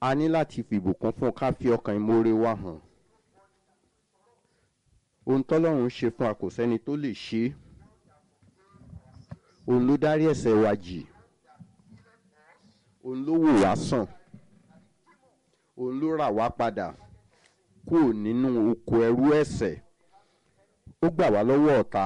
a ní láti fìbùkún fún ká fi ọkàn ìmoore wa hàn ohun tọ́lọ́run ṣe fún a kò sẹ́ni tó lè ṣe é òun ló dárí ẹ̀ṣẹ̀ wa jì òun ló wò wá sàn òun ló rà wá padà kúrò nínú oko ẹrú ẹ̀ṣẹ̀ ó gbà wá lọ́wọ́ ọ̀tá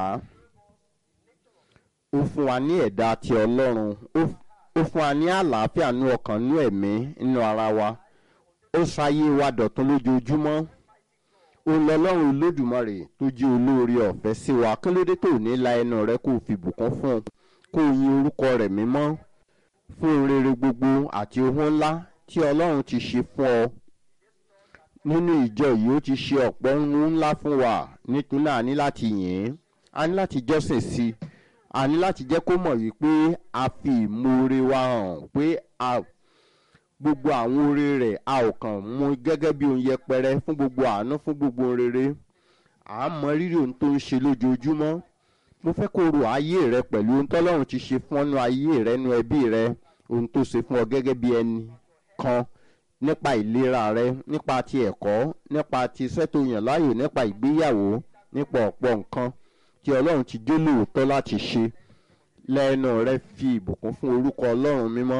ó fún wa ní ẹ̀dá ti ọlọ́run ó fún wa ní àlàáfíà nú ọkàn nú ẹ̀mí nínú ara wa ó ṣayé wa dọ̀tún lójoojúmọ́ òun lọ́lọ́run olódùmarè tó jẹ́ olóore ọ̀fẹ́ sí wa kí ló dé tó ní la ẹnu rẹ kó o fi bùkún fún un kó o yin orúkọ rẹ̀ mímọ́ fún rere gbogbo àti ohun ńlá tí ọlọ́run ti ṣe fún ọ nínú ìjọ yìí ó ti ṣe ọ̀pọ̀ ohun ńlá fún wa nítorí náà a ní láti yìn ín a ní láti jọ́sìn sí i a ní láti jẹ́ kó mọ̀ wípé a fi ìmoore wa hàn pé a gbogbo àwọn oore rẹ̀ a ò kàn mú gẹ́gẹ́ bí ohun yẹpẹrẹ fún gbogbo àánú fún gbogbo ohun rere à á mọ rírì ohun tó ń ṣe lójoojúmọ́ mo fẹ́ kó ro ayé rẹ pẹ̀lú ohun tọ́lọ́run ti ṣe fún ọ́nú ayé rẹ nú ẹbí rẹ ohun tó ṣe fún ọ gẹ́gẹ́ bí ẹnì kan nípa ìlera rẹ nípa ti ẹ̀kọ́ nípa ti iṣẹ́ tó yàn láàyò nípa ìgbéyàwó nípa ọ̀pọ̀ nǹkan tí ọlọ́run ti jó lóòótọ́ láti ṣe lẹ́nu rẹ fi ìbùkún fún orúkọ ọlọ́run mímọ́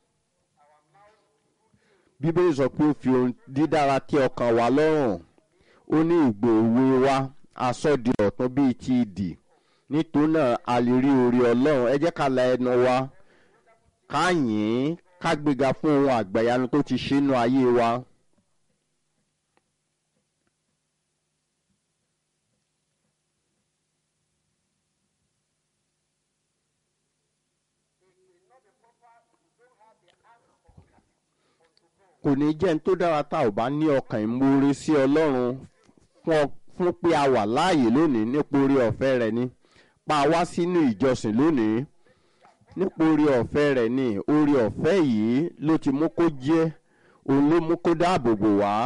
bíbélì sọ pé ó fi ohun dídára tí ọkàn wa lọ́rùn ó ní ìgbò òwe wa asọ́di ọ̀tún bíi ti ìdì nítorí náà a lè rí orí ọlọ́run ẹ jẹ́ ká la ẹnu wa ká yìn ín ká gbéga fún ohun àgbàyanu tó ti ṣe nínú ayé wa. kò ní jẹ́ ní tó dára tá ò bá ní ọkàn ìmoore sí ọlọ́run fún pé a wà láàyè lónìí nípa orí ọ̀fẹ́ rẹ̀ ni pa wá sínú ìjọsìn lónìí nípa orí ọ̀fẹ́ rẹ̀ ni orí ọ̀fẹ́ yìí ló ti mú kó jẹ́ òun ló mú kó dáàbò bò wá